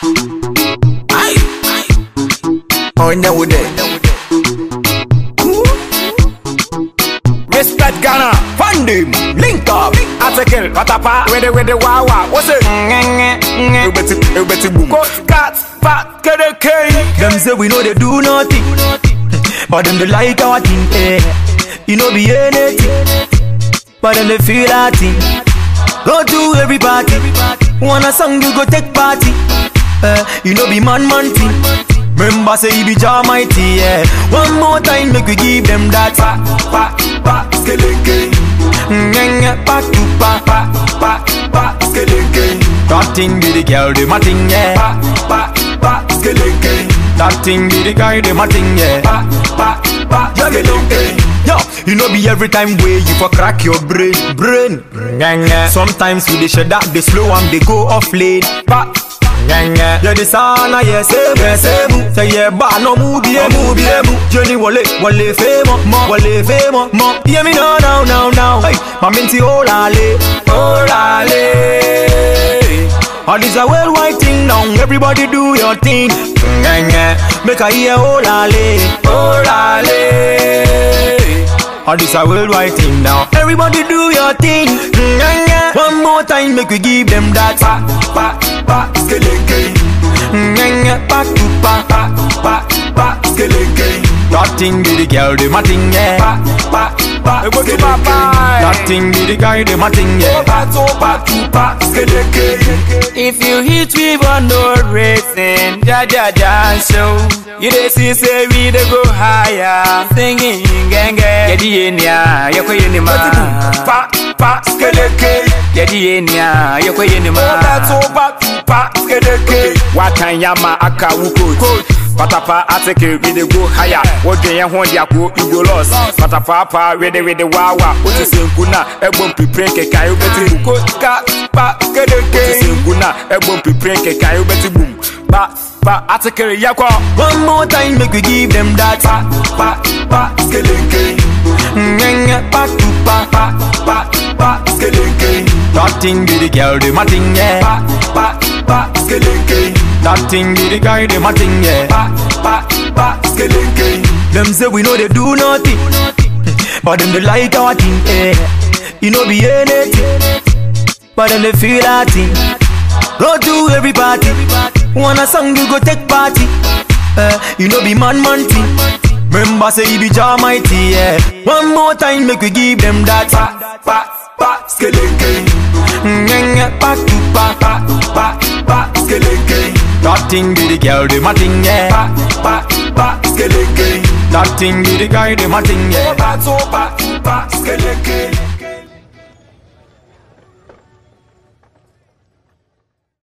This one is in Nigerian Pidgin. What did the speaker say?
Aye. On the wood. Respect Ghana, fund him, link up, article, patapa, with the with the wawa, what's it? Everybody, everybody boom. Coach, cat, fat, get a K. Them say we know they do nothing, but them they like our thing. Eh. You know be anything, but them they feel our thing. Go to every party, want a song you go take party. Eh. You know be man man thing. Remember say he be Jah mighty. Yeah. One more time make we give them that. Pa, pa, pa, skeleke. Ngenga pa to pa Pa, pa, pa, skeleke. That thing be the girl, the my thing, yeah. Pa, pa, pa, skeleke. That thing be the guy, the my thing, yeah. Pa, pa, pa, skeleke. Yo, you know be every time way you for crack your brain, brain. Ngenga. Sometimes we dey shed that they slow and they go off lane. Pa. Ngenga. Yeah, the sana yeah same yeah same. Say yeah ba no move yeah move yeah move. Jenny wale wale famo mo wale famo mo. Hear me now now now now. Hey, my minty olale olale. All this a worldwide thing now. Everybody do your thing. Ngenga. Make a hear olale olale. All this a worldwide thing now. Everybody do your thing. Ngenga. One more time, make we give them that. Pa, pa, pa, skeleke. Ngenga. Back to pa. Pa, pa, pa, skeleke. That thing be the girl, the my thing, yeah. Pa, pa, pa, skeleke. That thing be the guy, the my thing, yeah. Pa, to, pa, to, pa, skeleke. If you hit we on no racing, ja ja ja show. You dey see say we dey go higher, singing genge. Yedi enia, yoko yeni ma. Pa, pa, skeleke. Yedi enia, yoko yeni ma. Pa, to, pa, to, pa, skeleke. Watan yama aka wuko. Patapa ateke we dey go higher. Wodwen yɛn ho de ako you go lost. Patapa pa we dey we dey wawa. Wotu senku na ɛbɔ mpipire nkeka wobɛti bum. Ko ka pa kedeke. Wotu senku na ɛbɔ mpipire nkeka wobɛti bum. Pa pa ateke yakɔ. One more time, make we give them that. Pa pa pa skeleke. Ngenga. Back to pa. Pa pa pa skeleke. That thing be the girl, the my thing, yeah. Pa pa pa skeleke. That thing be the guy, the my thing, yeah. Pa pa pa skeleke. Them say we know they do nothing, but them they like our thing, eh. You know be anything, but them they feel our thing. Go to every party, want a song you go take party. Eh, you know be man man thing. Remember say he be Jah mighty, yeah. One more time make we give them that. Pa pa pa skeleke. Ngenga back to pa. Pa pa pa skeleke. That thing be the girl, the my thing, yeah. Pa pa pa skeleke. That thing be the guy, the my thing, yeah. Pa to pa to pa skeleke.